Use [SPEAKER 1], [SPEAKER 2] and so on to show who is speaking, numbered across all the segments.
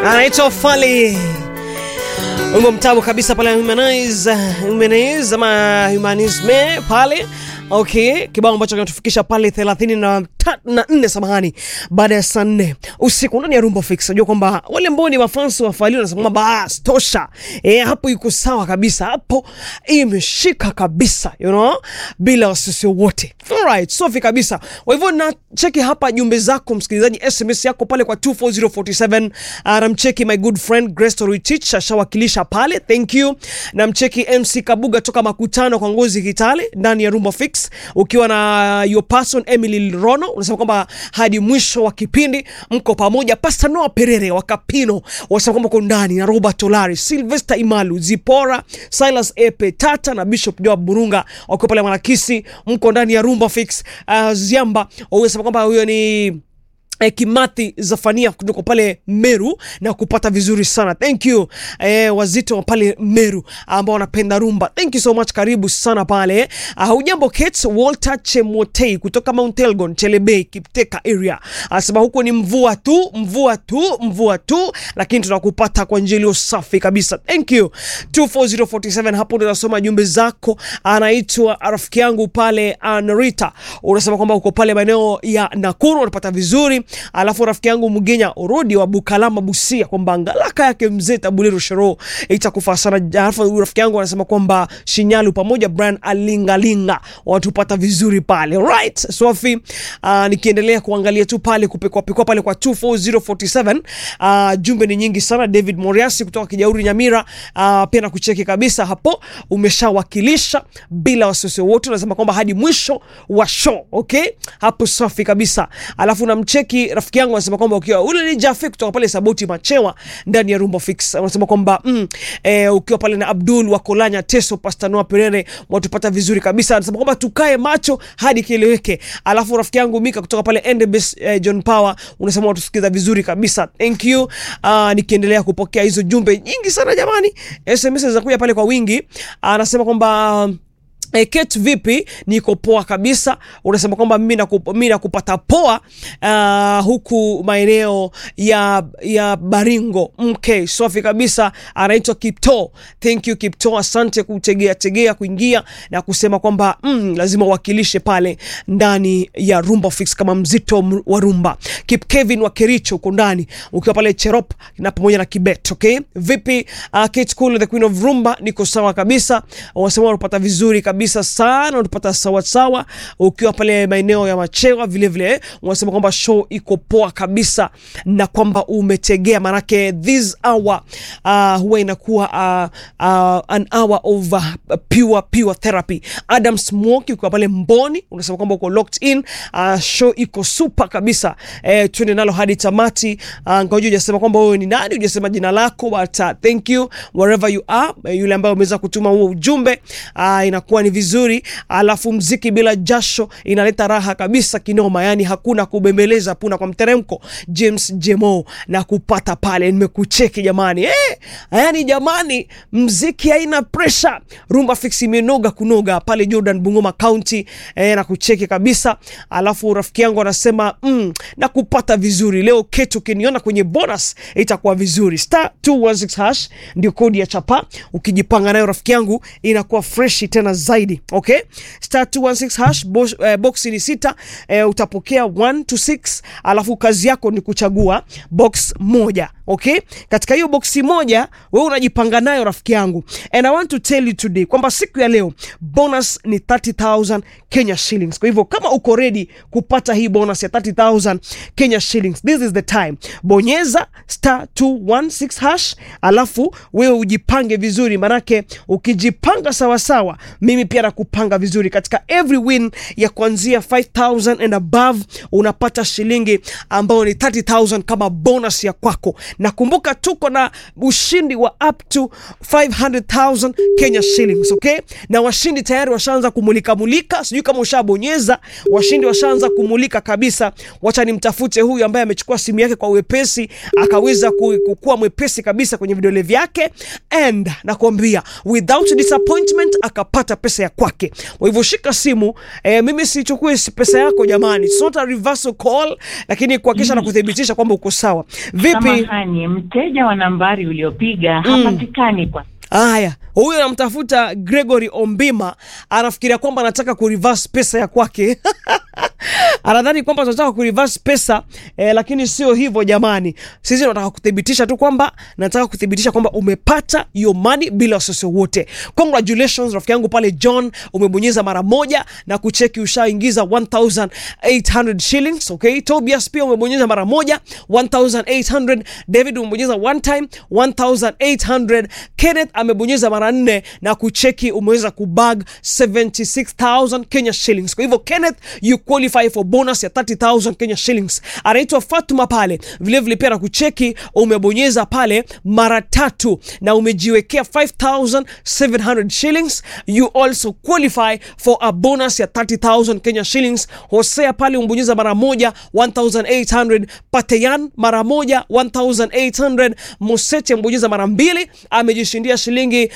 [SPEAKER 1] anaitwa Fally Wimbo mtamu kabisa pale Humanize, Humanize ama Humanisme pale. Okay, kibao ambacho kinatufikisha pale 34 samahani, baada ya saa nne usiku ndani ya Rumba Fix. Unajua kwamba wale ambao ni mafansi wa Fally wanasema kwamba bas tosha, eh, hapo iko sawa kabisa, hapo imeshika kabisa, you know, bila wasisi wote. Alright, safi kabisa. Kwa hivyo na cheki hapa jumbe zako msikilizaji, SMS yako pale kwa 24047. Namcheki my good friend Grace Toritich ashawakilisha pale, thank you. Namcheki MC Kabuga toka Makutano kwa Ngozi Kitale ndani ya Rumba Fix, ukiwa na your person Emily Rono, unasema kwamba hadi mwisho wa kipindi mko pamoja. Pastor Noah Perere wa Kapino wasema kwamba uko ndani na Robert Olari, Sylvester Imalu, Zipora, Silas Epe Tata na Bishop Joab Burunga wakiwa pale Mwanakisi, mko ndani ya Rumba Fix. Uh, Ziamba unasema kwamba huyo ni Eh, Kimathi Zafania kutoka pale Meru na kupata vizuri sana thank you. Eh, wazito wa pale Meru ambao wanapenda rumba thank you so much, karibu sana pale. Uh, hujambo Kate Walter Chemotei kutoka Mount Elgon Chelebei Kipteka area anasema huko ni mvua tu mvua tu mvua tu, lakini tunakupata kwa njia iliyo safi kabisa thank you 24047 hapo ndio nasoma jumbe zako. Anaitwa rafiki yangu pale Anrita, unasema kwamba uko pale maeneo ya Nakuru unapata vizuri alafu rafiki yangu Mgenya Orodi wa Bukalama Busia kwamba ngalaka yake mzee Tabuliro Shero itakufaa sana. Alafu rafiki yangu anasema kwamba Shinyalu pamoja Brian Alingalinga watupata vizuri pale right. Sofi uh, nikiendelea kuangalia tu pale kupekwa pekwa pale kwa 24047 uh, jumbe ni nyingi sana. David Moriasi kutoka Kijauri Nyamira uh, pia na kucheki kabisa hapo, umeshawakilisha bila wasiwasi wote, unasema kwamba hadi mwisho wa show okay, hapo safi kabisa. Alafu namcheki rafiki yangu anasema kwamba ukiwa ule ni Jafi kutoka pale Saboti Machewa ndani ya Rumba Fix, anasema kwamba mm, eh, ukiwa pale na Abdul wa Kolanya Teso Pastor Noah Perere watupata vizuri kabisa, anasema kwamba tukae macho hadi kieleweke. Alafu rafiki yangu Mika kutoka pale Endebess eh, John Power unasema watusikiza vizuri kabisa, thank you. Uh, nikiendelea kupokea hizo jumbe nyingi sana jamani, SMS za kuja pale kwa wingi, anasema kwamba E, Kate vipi? Niko poa kabisa. Unasema kwamba mimi nakup, mimi nakupata poa uh, huku maeneo ya ya Baringo mke safi kabisa. Anaitwa Kipto. Thank you Kipto, asante kutegea tegea kuingia na kusema kwamba mm, lazima uwakilishe pale ndani ya Rumba Fix kama mzito wa rumba. Kip Kevin wa Kericho uko ndani ukiwa pale Cherop na pamoja na Kibet. Okay, vipi uh, Kate Cool the Queen of Rumba? Niko sawa kabisa. Unasema unapata vizuri kabisa kabisa sana unapata sawa sawa ukiwa pale maeneo ya Machewa vile vile, unasema kwamba show iko poa kabisa na kwamba umetegea, manake this hour uh, huwa inakuwa uh, uh, an hour of uh, pure pure therapy. Adam Smoki ukiwa pale Mboni, unasema kwamba uko locked in uh, show iko super kabisa eh, twende nalo hadi tamati. Uh, ngoja hujasema kwamba wewe ni nani, hujasema jina lako, but uh, thank you wherever you are. Yule ambaye umeweza kutuma huo ujumbe uh, inakuwa ni vizuri. Alafu mziki bila jasho inaleta raha kabisa kinoma, yani hakuna kubembeleza puna kwa mteremko. James Jemo na kupata pale, nimekucheki jamani eh, yani jamani, mziki haina pressure. Rumba Fix imenoga kunoga pale Jordan Bungoma County eh, na kucheki kabisa. Alafu rafiki yangu anasema mm, na kupata vizuri leo ketu, ukiniona kwenye bonus itakuwa vizuri. Star 216 hash ndio kodi ya chapa, ukijipanga nayo rafiki yangu inakuwa fresh tena zaidi. Okay, star 216 hash box, eh, box ni sita eh, utapokea 1 to 6, alafu kazi yako ni kuchagua box moja. Okay, katika hiyo boksi moja wewe unajipanga nayo rafiki yangu, and I want to tell you today kwamba siku ya leo bonus ni 30000 Kenya shillings. Kwa hivyo kama uko ready kupata hii bonus ya 30000 Kenya shillings, this is the time. Bonyeza star 216 hash, alafu wewe ujipange vizuri, manake ukijipanga sawasawa, mimi pia nakupanga vizuri. Katika every win ya kuanzia 5000 and above unapata shilingi ambayo ni 30000 kama bonus ya kwako na kumbuka tuko na ushindi wa up to 500,000 Kenya shillings, okay? Na washindi tayari washaanza kumulika mulika, sijui kama ushabonyeza. Washindi washaanza kumulika kabisa. Wacha nimtafute huyu ambaye amechukua simu yake kwa wepesi akaweza kukua mwepesi kabisa kwenye vidole vyake, and nakwambia without disappointment akapata pesa ya kwake. Kwa hivyo shika simu eh, mimi sichukue pesa yako jamani, it's not a reversal call, lakini kuhakikisha na kuthibitisha kwamba uko sawa. Vipi?
[SPEAKER 2] Samahani. Samahani, mteja wa nambari uliopiga hapatikani kwa
[SPEAKER 1] Haya, huyu anamtafuta Gregory Ombima, anafikiria kwamba anataka kureverse pesa ya kwake anadhani kwamba tunataka kureverse pesa eh, lakini sio hivyo jamani. Sisi tunataka kuthibitisha tu kwamba nataka kuthibitisha kwamba umepata your money bila wasiwasi wote. Congratulations rafiki yangu pale John, umebonyeza mara moja na kucheki ushaingiza 1800 shillings. Okay, Tobias pia umebonyeza mara moja 1800. David umebonyeza one time 1800. Kenneth amebonyeza mara nne na kucheki umeweza kubag 76000 Kenya shillings. Kwa hivyo Kenneth you qualify for bonus ya 30000 Kenya shillings. Anaitwa Fatuma pale vile vile pia na kucheki umebonyeza pale mara tatu na umejiwekea 5700 shillings. You also qualify for a bonus ya 30000 Kenya shillings. Hosea pale umebonyeza mara moja 1800. Pateyan mara moja 1800. Mosete amebonyeza mara mbili amejishindia shilingi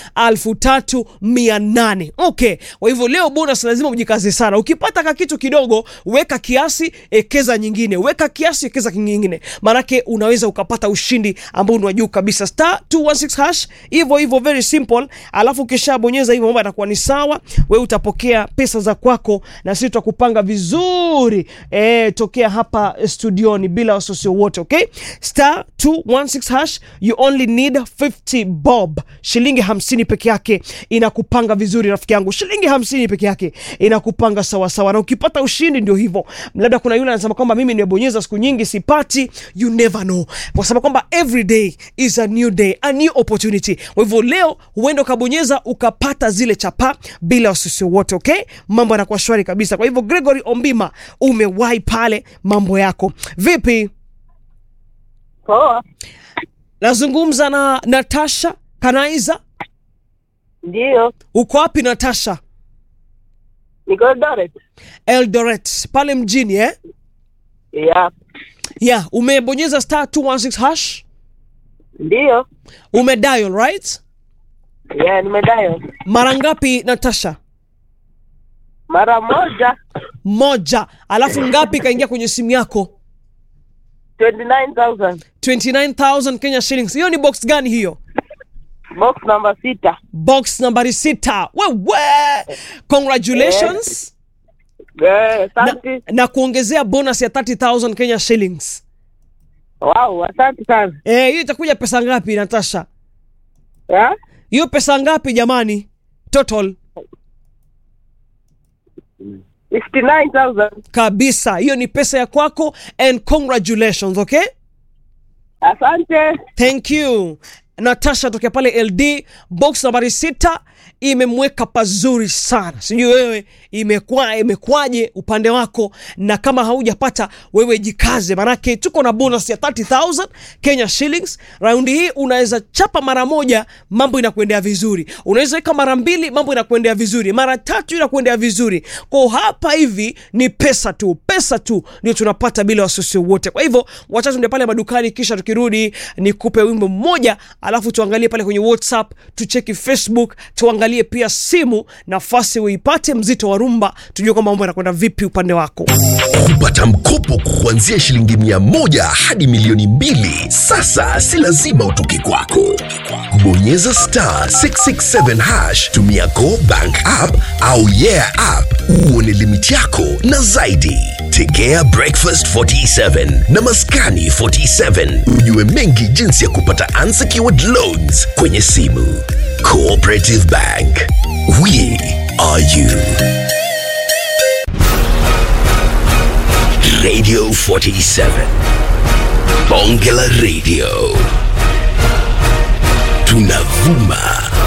[SPEAKER 1] 3800. Okay, kwa hivyo leo bonus lazima ujikaze sana. Ukipata ka kitu kidogo, weka kiasi, ekeza nyingine, weka kiasi, ekeza kingine, maanake unaweza ukapata ushindi ambao ni wa juu kabisa. Star 216 hash, hivyo hivyo, very simple. Alafu ukishabonyeza hivyo, mambo yatakuwa ni sawa, wewe utapokea pesa za kwako na sisi tutakupanga vizuri eh, tokea hapa studioni bila wasiwasi wote. Okay, star 216 hash, you only need 50 bob, shilingi 50 peke yake inakupanga vizuri rafiki yangu, shilingi 50 peke yake inakupanga sawa sawa, na ukipata ushindi ndio hivyo. Labda kuna yule anasema kwamba mimi nimebonyeza siku nyingi sipati, you never know, kwa sababu kwamba every day is a new day, a new opportunity. Kwa hivyo leo huenda ukabonyeza ukapata zile chapa bila wasiwasi wote. Okay, mambo yanakuwa shwari kabisa. Kwa hivyo Gregory Ombima, umewahi pale, mambo yako vipi?
[SPEAKER 2] poa.
[SPEAKER 1] Nazungumza na Natasha Kanaiza.
[SPEAKER 2] Ndiyo,
[SPEAKER 1] Uko wapi Natasha?
[SPEAKER 2] niko Eldoret.
[SPEAKER 1] Eldoret pale mjini eh?
[SPEAKER 2] Yeah,
[SPEAKER 1] Yeah, umebonyeza star 216 hash,
[SPEAKER 2] ndiyo.
[SPEAKER 1] umedial right?
[SPEAKER 2] Yeah, nimedayo
[SPEAKER 1] Mara ngapi Natasha?
[SPEAKER 2] mara moja
[SPEAKER 1] Moja. Alafu ngapi ikaingia kwenye simu yako?
[SPEAKER 2] 29,000
[SPEAKER 1] 29000 Kenya shillings. Hiyo ni box gani hiyo?
[SPEAKER 2] box namba sita.
[SPEAKER 1] Box nambari sita. Wewe, congratulations
[SPEAKER 2] Eh,
[SPEAKER 1] na,
[SPEAKER 2] Asante.
[SPEAKER 1] na kuongezea bonus ya 30000 Kenya shillings.
[SPEAKER 2] Wow, asante sana.
[SPEAKER 1] Eh, hiyo itakuja pesa ngapi Natasha?
[SPEAKER 2] Yeah?
[SPEAKER 1] Hiyo pesa ngapi jamani? Total
[SPEAKER 2] 59,000.
[SPEAKER 1] kabisa. Hiyo ni pesa ya kwako and congratulations, okay?
[SPEAKER 2] Asante.
[SPEAKER 1] Thank you. Natasha tokea pale LD box nambari sita imemweka pazuri sana. Sijui wewe imekuwa imekwaje upande wako, na kama haujapata wewe jikaze, manake tuko na bonus ya 30000 Kenya shillings. Raundi hii unaweza chapa mara moja, mambo inakuendea vizuri. Unaweza weka mara mbili, mambo inakuendea vizuri. Mara tatu inakuendea vizuri. Kwa hapa hivi ni pesa tu, pesa tu ndio tunapata bila wasiwasi wote. Kwa hivyo wacha tuende pale madukani, kisha tukirudi nikupe wimbo mmoja, alafu tuangalie pale kwenye WhatsApp, tucheki Facebook, tuangalie pia simu, nafasi uipate mzito wa rumba, tujue kwamba mambo yanakwenda vipi upande wako.
[SPEAKER 3] kupata mkopo kuanzia shilingi mia moja hadi milioni mbili sasa si lazima utoke kwako bonyeza star 667 hash tumia go bank app au yeah app uone limiti yako na zaidi tegea breakfast 47 na maskani 47 ujue mengi jinsi ya kupata unsecured loans kwenye simu cooperative bank we are you Radio 47. Bonge la Radio. Tunavuma